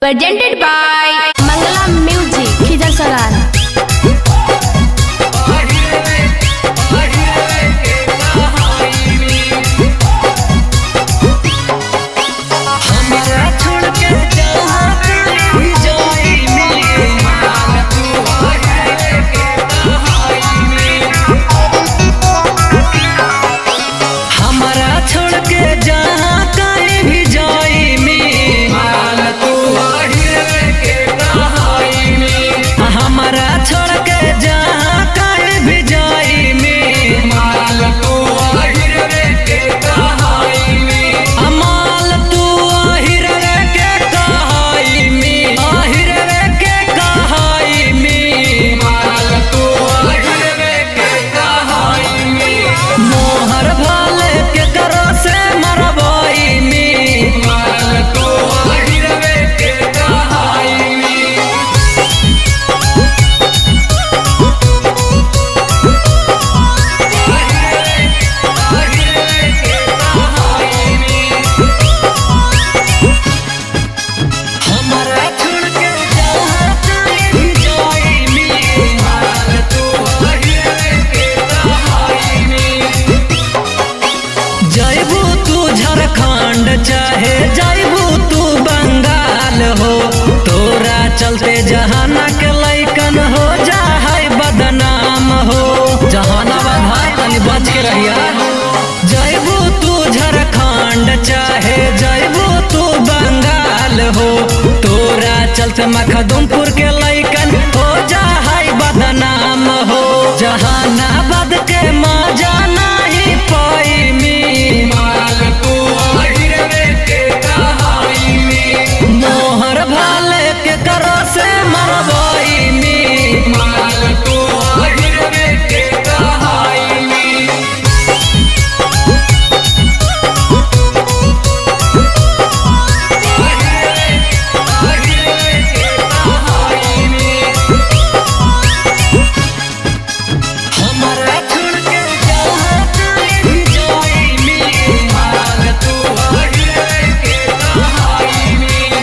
presented by Mangala Music, Khizar Saran. हमरा छोड़ के जहाँ कहीं जाई मिले मान तू हरे के कहाई में हमरा छोड़ के जहाँ कहीं भी जाई में मान तू हरे के कहाई में हमरा छोड़ के जहाँ कहीं भी जाई में मान तू हरे के कहाई में अमाल तू आहिर के कहाई में आहिर के कहाई में माल तू आहिर के कहाई में मोहर भाले के करो से मरवाई में माल तू आहिर के कहाई में हमरा छोड़ के जहाँ कहीं भी जाई मिले माल तू हरे के कहाई में जैबू तू झारखंड चाहे जैबू तू बंगाल हो तोरा चलते जहाना के लैकन हो जाए बदनाम हो जहानाबाद भाई तनी बच के रहिया जैबू तू झारखंड चाहे जैबू तू बंगाल हो तोरा चलते मखदुमपुर के लैकन हो जाए बदनाम हो जहानाबाद के मजा नहीं पाई मी माल तू आहिरवे के कहाई में मोहर भाले के करो से मरवाई मी माल तू आहिरवे के कहाई में हमरा छोड़ के जहाँ कहीं भी जाई मिले माल तू हरे के कहाई में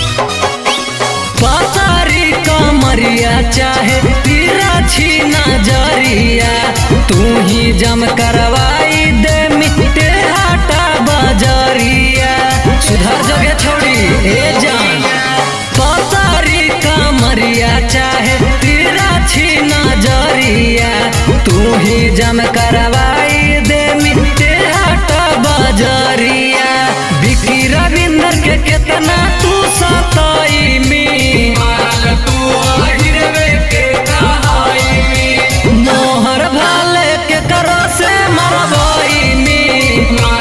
पातारी कमरिया चाहे तेरा छी नजरिया तू ही जम करवाई दे मिट्टे हाटा बजरिया सुधर जगह छोड़ी ए जान पातारी कमरिया चाहे तेरा छी नजरिया तू ही जम करवाई दे मिट्टे हाटा बजरिया बिकी रविंदर के कितना तू सताई में माल तू आहिरवे के कहाई में मोहर भाले के करो से मरवाई में